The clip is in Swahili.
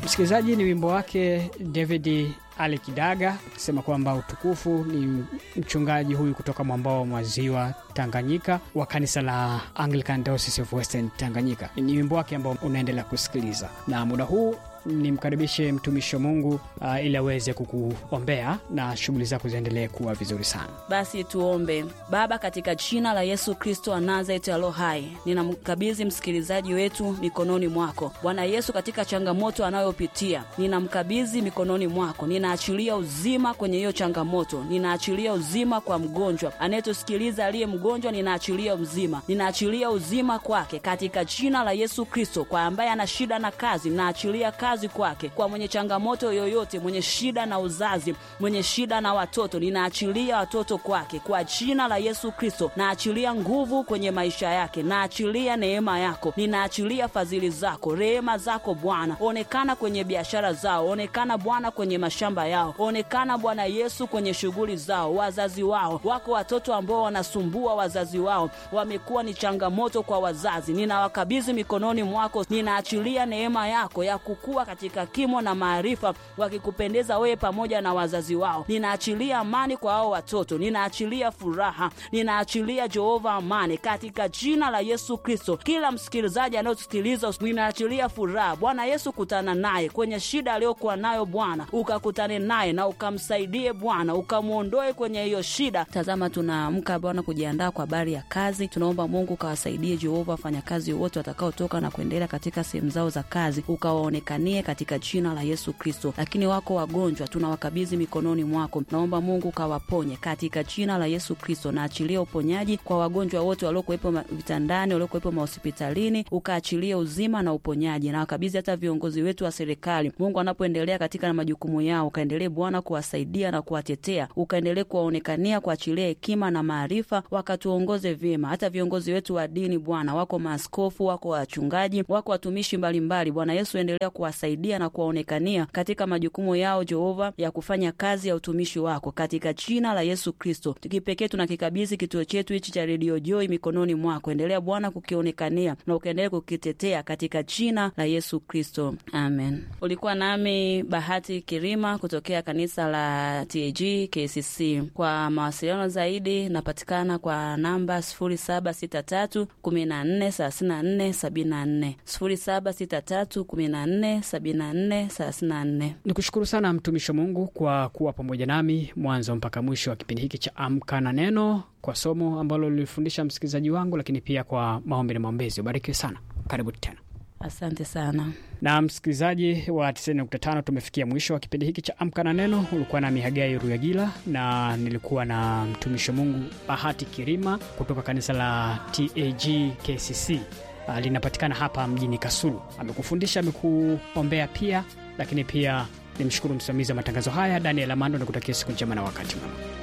Msikilizaji, ni wimbo wake David Ali Kidaga akisema kwamba utukufu ni mchungaji huyu kutoka mwambao wa maziwa Tanganyika wa kanisa la Anglican Diocese of Western Tanganyika. Ni wimbo wake ambao unaendelea kusikiliza, na muda huu nimkaribishe mtumishi wa Mungu uh, ili aweze kukuombea na shughuli zako ziendelee kuwa vizuri sana. Basi tuombe. Baba, katika jina la Yesu Kristo wa Nazareti alo hai, ninamkabidhi msikilizaji wetu mikononi mwako Bwana Yesu. Katika changamoto anayopitia ninamkabidhi mikononi mwako, ninaachilia uzima kwenye hiyo changamoto, ninaachilia uzima kwa mgonjwa anayetusikiliza aliye mgonjwa, ninaachilia uzima, ninaachilia uzima kwake katika jina la Yesu Kristo. Kwa ambaye ana shida na kazi, ninaachilia kazi kwake. Kwa mwenye changamoto yoyote, mwenye shida na uzazi, mwenye shida na watoto, ninaachilia watoto kwake kwa jina la Yesu Kristo. Naachilia nguvu kwenye maisha yake, naachilia neema yako, ninaachilia fadhili zako, rehema zako Bwana. Onekana kwenye biashara zao, onekana Bwana kwenye mashamba yao, onekana Bwana Yesu kwenye shughuli zao, wazazi wao. Wako watoto ambao wanasumbua wazazi wao, wamekuwa ni changamoto kwa wazazi, ninawakabidhi mikononi mwako, ninaachilia neema yako ya kukua katika kimo na maarifa, wakikupendeza wewe pamoja na wazazi wao. Ninaachilia amani kwa hao watoto, ninaachilia furaha, ninaachilia Jehova amani katika jina la Yesu Kristo. Kila msikilizaji anayosikiliza, ninaachilia furaha. Bwana Yesu, kutana naye kwenye shida aliyokuwa nayo Bwana, ukakutane naye na ukamsaidie Bwana, ukamwondoe kwenye hiyo shida. Tazama, tunaamka Bwana kujiandaa kwa habari ya kazi. Tunaomba Mungu ukawasaidie Jehova, wafanyakazi wote watakaotoka na kuendelea katika sehemu zao za kazi, ukawaonekanie katika jina la Yesu Kristo. Lakini wako wagonjwa, tunawakabidhi mikononi mwako, naomba Mungu ukawaponye katika jina la Yesu Kristo. Naachilia uponyaji kwa wagonjwa wote waliokuwepo vitandani, waliokuwepo mahospitalini, ukaachilie uzima na uponyaji, na wakabidhi hata viongozi wetu wa serikali. Mungu anapoendelea katika na majukumu yao, ukaendelee Bwana kuwasaidia na kuwatetea, ukaendelee kuwaonekania, kuachilia hekima na maarifa, wakatuongoze vyema. Hata viongozi wetu wa dini Bwana, wako maaskofu, wako wachungaji, wako watumishi mbalimbali, Bwana Yesu, endelea kuwasaidia na kuwaonekania katika majukumu yao, Jehova, ya kufanya kazi ya utumishi wako katika jina la Yesu Kristo. Kipekee tunakikabidhi kituo chetu hichi cha redio Joy mikononi mwako, endelea Bwana kukionekania na ukaendelea kukitetea katika jina la Yesu Kristo, amen. Ulikuwa nami Bahati Kirima kutokea kanisa la TAG KCC. Kwa mawasiliano zaidi napatikana kwa namba 0763 14 34 74, 0763 14 74 34. Ni kushukuru sana mtumishi wa Mungu kwa kuwa pamoja nami mwanzo mpaka mwisho wa kipindi hiki cha Amka na Neno, kwa somo ambalo lilifundisha msikilizaji wangu, lakini pia kwa maombi na maombezi. Ubarikiwe sana, karibu tena. Asante sana na msikilizaji wa 90.5, tumefikia mwisho wa kipindi hiki cha Amka na Neno. Ulikuwa na Mihagai Ruyagila na nilikuwa na mtumishi wa Mungu Bahati Kirima kutoka kanisa la TAG KCC uh, linapatikana hapa mjini Kasulu. Amekufundisha, amekuombea pia, lakini pia nimshukuru msimamizi wa matangazo haya Daniel Amando na kutakia siku njema na wakati mwema.